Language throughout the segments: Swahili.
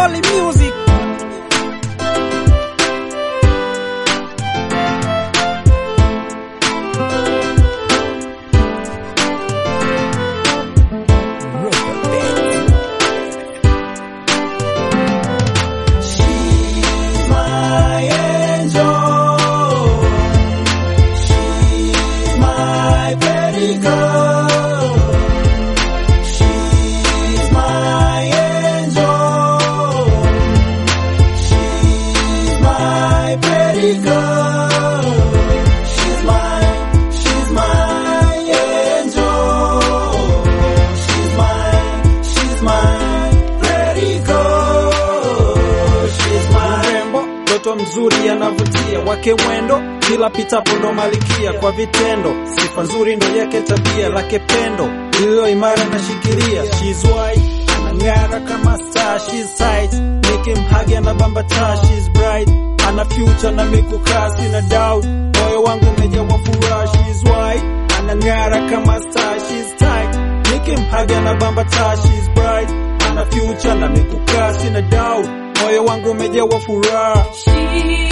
Holy Music. She's my angel. She's my pretty girl. She's my angel. She's my pretty girl. She's my, she's my angel. She's my, she's my pretty girl. She's my Mrembo, mtoto mzuri anavutia, wake mwendo, kila pitapo ndo malikia kwa vitendo, sifa nzuri ndo yake tabia, lake pendo lililo imara na shikilia. She's white, anang'ara kama star, she's tight, nikimhagi anabamba taa, she's bright, ana future na mikukaa, sina doubt, moyo wangu umejawa furaha. She's white, anang'ara kama star, she's tight, nikimhagi anabamba taa, she's bright, ana future na mikukaa, sina doubt, moyo wangu umejawa furaha. She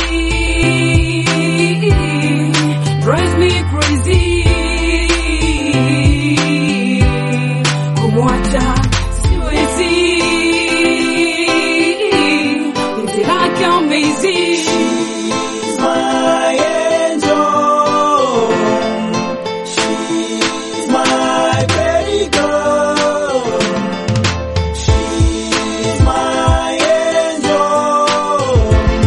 drives me crazy. Kumwacha siwezi. Penzi lake amazing. She's my angel. She's my pretty girl. She's my angel.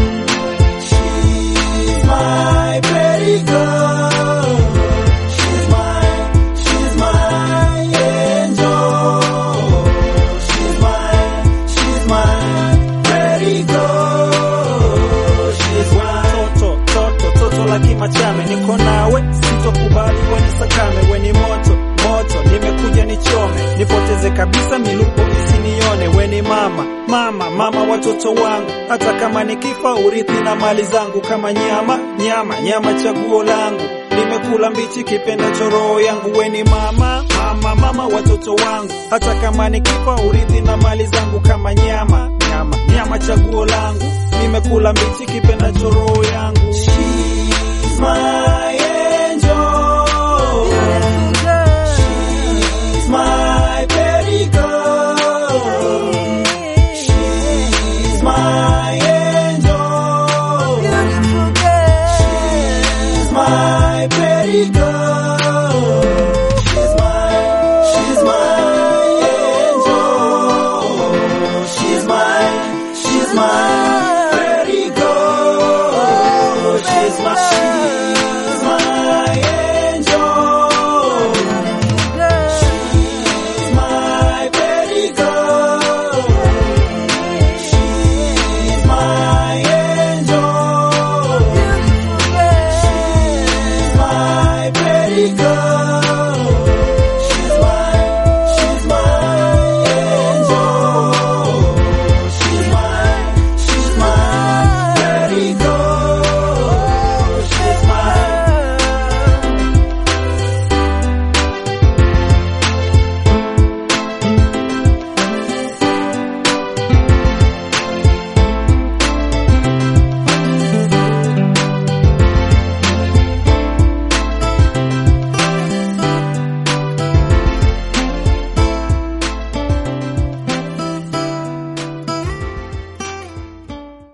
She's my pretty girl. She's my, she's my angel. She's my, she's my pretty girl. She's my Toto, toto, toto la kimachame, niko nawe, sitokubali weni sakame, weni moto, moto, nimekuja nichome, nipoteze kabisa milupo isinione, weni mama, mama, mama watoto wangu, hata kama nikifa urithi na mali zangu, kama nyama, nyama, nyama chaguo langu, nimekula mbichi kipenda choroho yangu, weni mama, mama, mama watoto wangu, hata kama nikifa urithi na mali zangu, kama nyama, nyama, nyama chaguo langu, nimekula mbichi kipenda choroho yangu. She's my angel.